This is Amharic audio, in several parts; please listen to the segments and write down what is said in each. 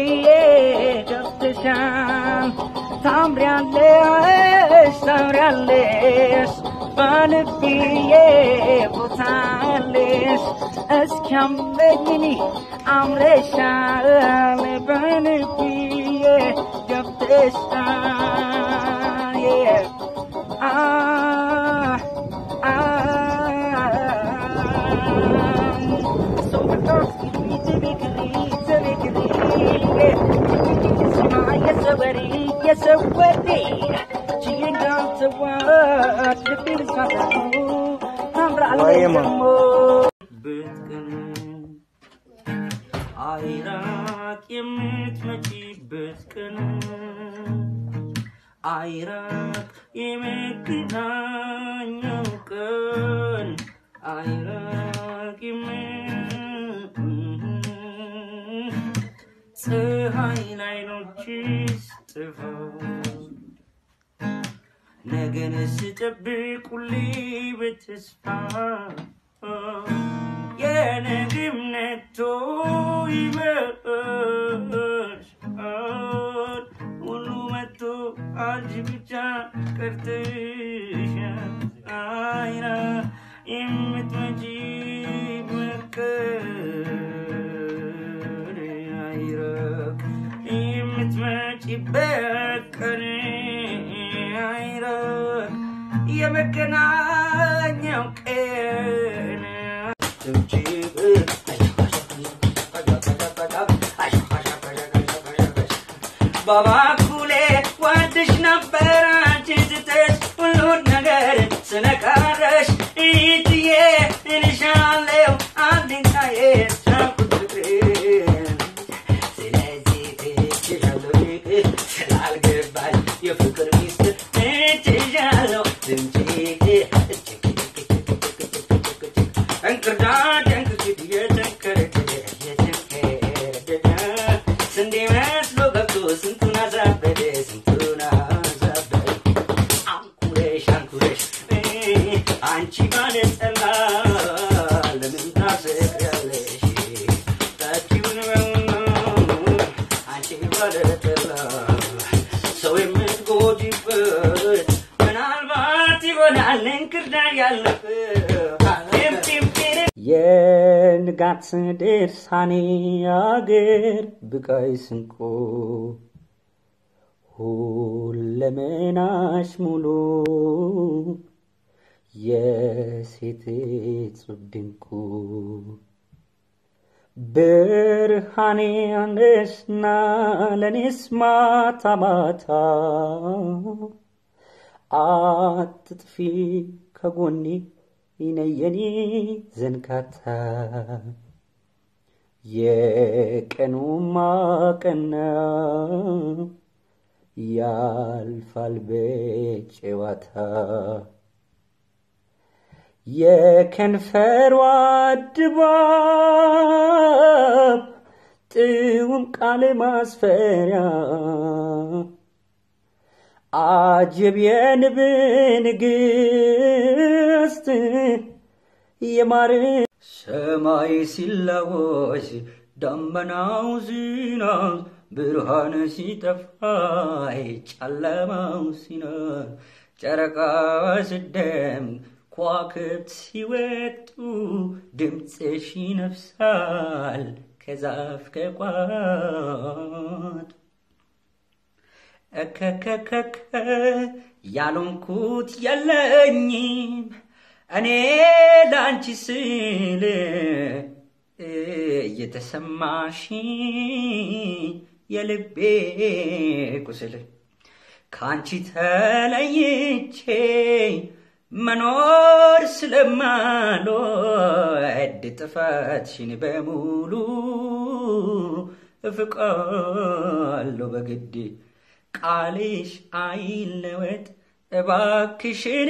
ብዬ ገብተሻል ታምሪያለሽ ታምሪያለሽ በልብዬ ቦታለሽ እስኪያምረኝኒ አምረሻል በልብዬ ገብተሻል Yeah. Ah, ah, so the girls need to be clean, to be clean. Yes, so ready, yes, so ready. She ain't got to work, the beat is not I'm Vaya, man. አይራቅ የምትመጪበት ቀን አይራቅ የመገናኛው ቀን አይራቅ የም- ፀሐይ ላይኖችሽ ጥፋት ነገን ስጠብቅ ሁሌ በተስፋ የነግም ነቶ ይመሻል ሁሉ መቶ አንቺ ብቻ ቀርተሻል አይና የምትመጪ መቀር አይረቅ የምትመጪበት ቀን አይረቅ የመገናኛው ቀን በባኩሌ ወድሽ ነበር አንቺ ስትሽ ሁሉን ነገር ስነካረሽ ኢትዬ እልሻለሁ አንድንታዬ ቻልኩት ፍቅሬን ስለዚህ ትችሻለሁ ፍቅር ስላልገባኝ የፍቅር ሚስጥር ትችሻለሁ ድምፄ እንክርዳድ እንክርችት እየተንከረደደ እየተንከረደደ ስንዴ መስሎ ገብቶ ስንቱን አዛበደ ስንቱን አዛበደ አንኩረሽ አንኩረሽ አንቺ ባለጠላ ለምን ታሰቅያለሽ ታኪውን አንቺ ባለጠላ ሰው የምትጎጂበት ምናልባት ይሆናል እንክርዳድ ያለበት የንጋት ድርሳኔ አገር ብቃይ ስንቆ ሁለመናሽ ሙሉ የሴት እጹብ ድንቁ ብርሃኔ አንደስና ለኔስ ማታ ማታ አትጥፊ ከጎኔ ይነየኔ ዘንካታ የቀኑማ ቀና ያልፋል በጨዋታ የከንፈሯ ድባብ ጥዑም ቃል ማስፈሪያ አጀብ የንብ ንግሥት የማር ሰማይ ሲላወስ ደመናው ዝናብ ብርሃን ሲጠፋ ጨለማው ሲኖር ጨረቃ ስደም ከዋክብት ሲወጡ ድምፅሽ ይነፍሳል ከዛፍ ከቋት እከከከከ ያልሆንኩት የለኝም እኔ ለአንቺ ስል እየተሰማሽ የልቤ ቁስል ከአንቺ ተለይቼ መኖር ስለማልወድ ጥፋትሽን በሙሉ እፍቃለሁ በግድ ቃልሽ አይለወጥ እባክሽን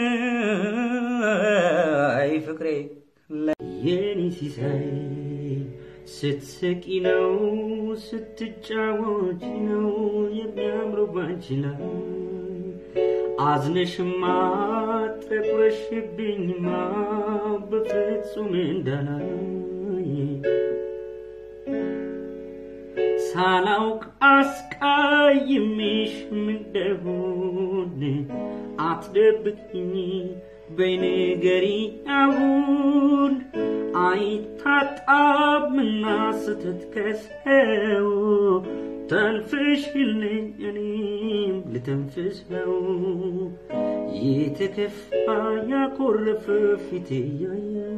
አይ ፍቅሬ የኔ ሲሳይ ስትስቂ ነው ስትጫወች ነው የሚያምረው ባንቺ ላይ አዝነሽማ ጠቁረሽብኝማ በፍጹም እንዳላይ ሳላውቅ አስቃይሜሽ እንደሆን አትደብቅኝ በይንገሪ አሁን አይታጣምና ስተት ከሰው ተንፍሽልኝ እኔም ልተንፍሰው የተከፋ ያኮረፈ ፊቴ ያየው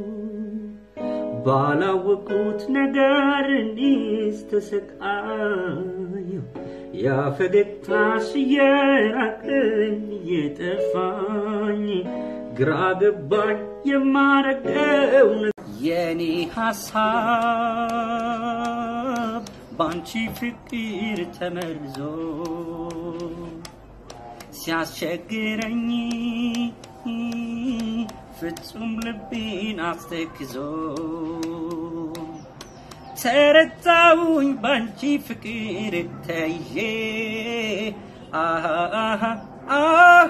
ባላወቁት ነገር እኔስ ተሰቃየሁ ያ ፈገግታሽ እየራቀኝ እየጠፋኝ ግራ ገባኝ የማረገው የኔ ሐሳብ ባንቺ ፍቅር ተመርዞ ሲያስቸግረኝ ፍጹም ልቤን አስተክዞ ተረታውኝ ባንቺ ፍቅር ተይዤ አሃ አሃ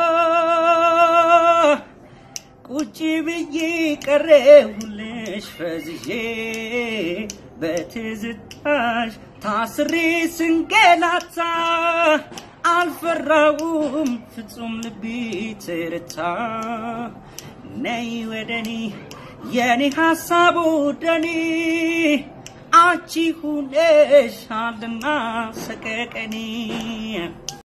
ቁጭ ብዬ ቀረሁልሽ ፈዝዤ በትዝታሽ ታስሬ ስንገላታ አልፈራውም ፍጹም ልቤ ትርታ ነይ ወደኔ የኔ ሐሳብ ወደኔ አንቺ ሁነሻልና ሰቀቀኔ